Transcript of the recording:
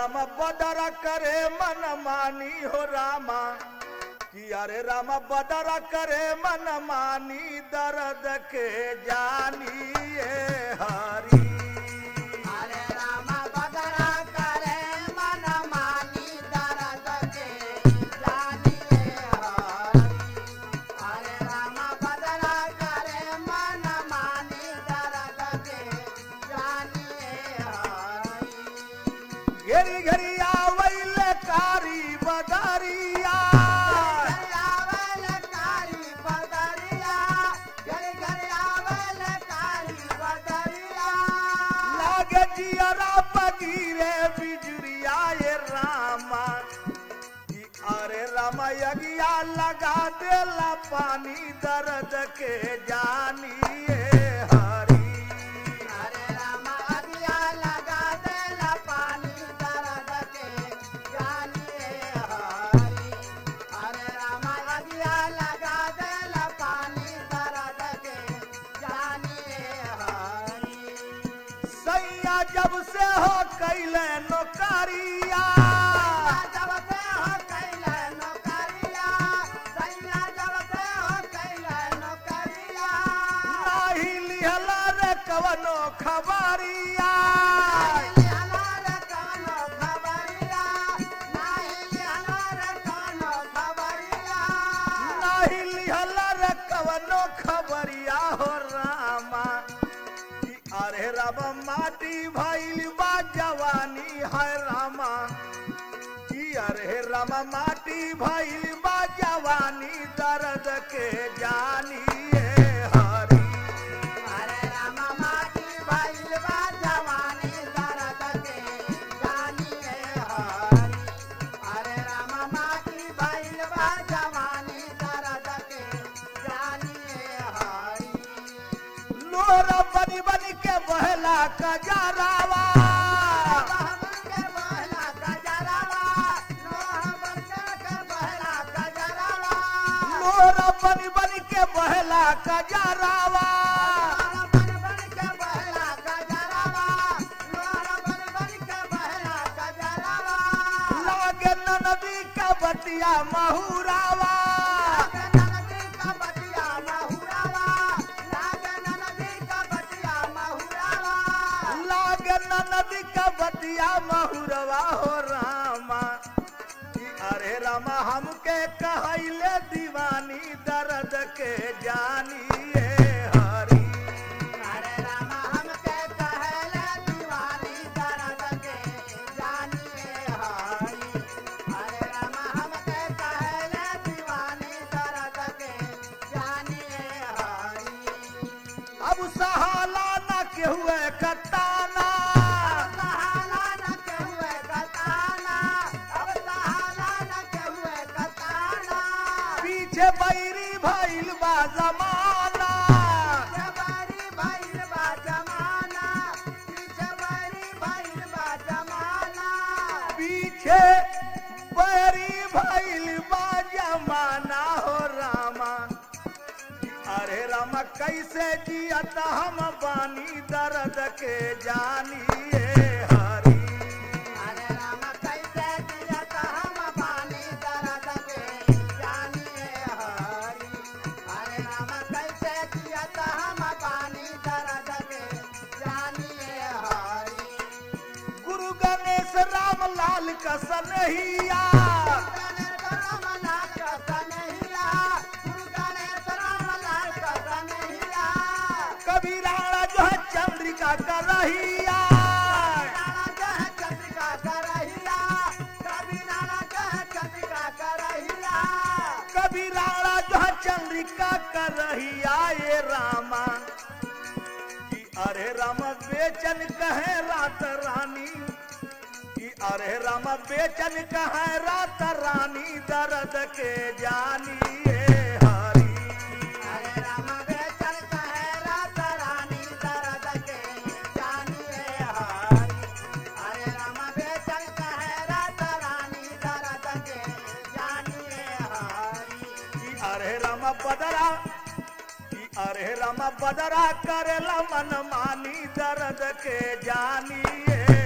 राम बदरा करे मन मानी हो रामा कि अरे राम बदरा करे मन मानी दर्द के जानिए हरी हरे राम बदरा करे मन मानी दर्द के जानिए हरि हरे राम बदरा करे मन मानी दर्द के जानिए हरि घेरी घेरी आवैल कारी बदरिया आवल कारी बदरिया घर घर आवल कारी बदरिया लागे जियरा बगीरे बिजुरिया ये रामा कि अरे रामा यगिया लगा देला पानी दर्द के जानिए हरी हरे राम अगिया लगा देला पानी दर्द के जानिए हरि हरे राम अगिया लगा देला पानी दर्द के जानिए हरि सैया जब से हो कैले नौकरिया जब से हो कैले नौकरिया सैया जब से हो कैले नौकरिया नाही लिहला रे कवनो खबरिया नाही लिहला रे कवनो खबरिया हो रामा कि अरे रामा माटी भइल बा जवानी है रामा कि अरे रामा माटी भइल बा जवानी दर्द के जानिए हरी लोरा बनी बनी के बहला कजरावा लोरा बनी बनी के बहला कजरावा लागे नदी का बतिया महुरावा लागे नदी का बतिया महुरवा हो रामा कि अरे रामा हमके कहले दीवानी दर्द के जानिए हरी अब सहाला न के हुए कताना पीछे बैरी भइल बा जमाना पीछे बैरी भइल बा जमाना हो रामा अरे रामा कैसे जियत हम बानी दर्द के जानिए हरी गुरु गणेश राम लाल का सनहिया कभी राणा जो है चंद्रिका का रहिया कभी राणा जो है चंद्रिका का रहिया ये रामा कि अरे राम बेचन कहे रात रानी कि अरे राम बेचन कहे रात रानी दर्द के जानिए हरी कि अरे राम बदरा कि अरे राम बदरा करेला मन मानी दर्द के जानिए